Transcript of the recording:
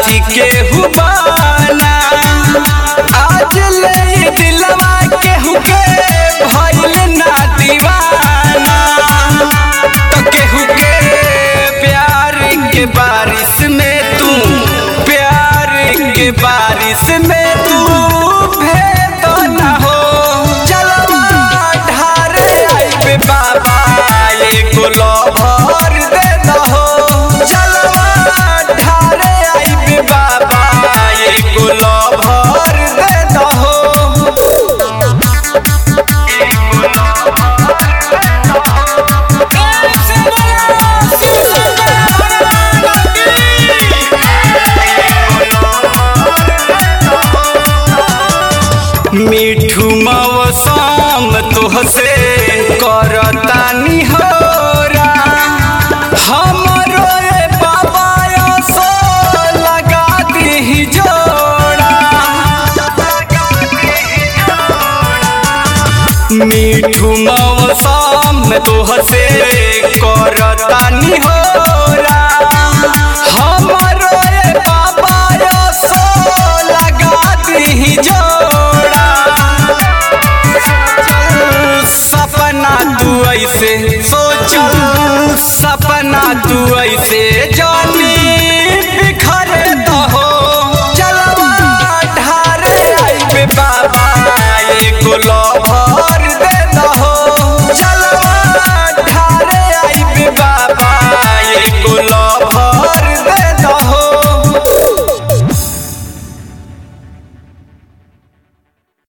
साथी के हुबाना आज ले दिलवा केहू के भइल ना दीवाना तो केहू के प्यार के बारिश में तू प्यार के बारिश में तू भेद न हो चलवा ढारे आइबे बाबा एगो लभर दे दहो चलवा ढारे आइबे बाबा एगो लभर दे दहो मिठू मौसम तोहसे करतानी होरा हमरो ए बाबा सो लगा दी जोड़ा मिठू मौसम तोहसे करतानी होरा हमरो ए बाबा सो लगा दी जोड़ा सपना तू ऐसे सोचल सपना तू ऐसे जो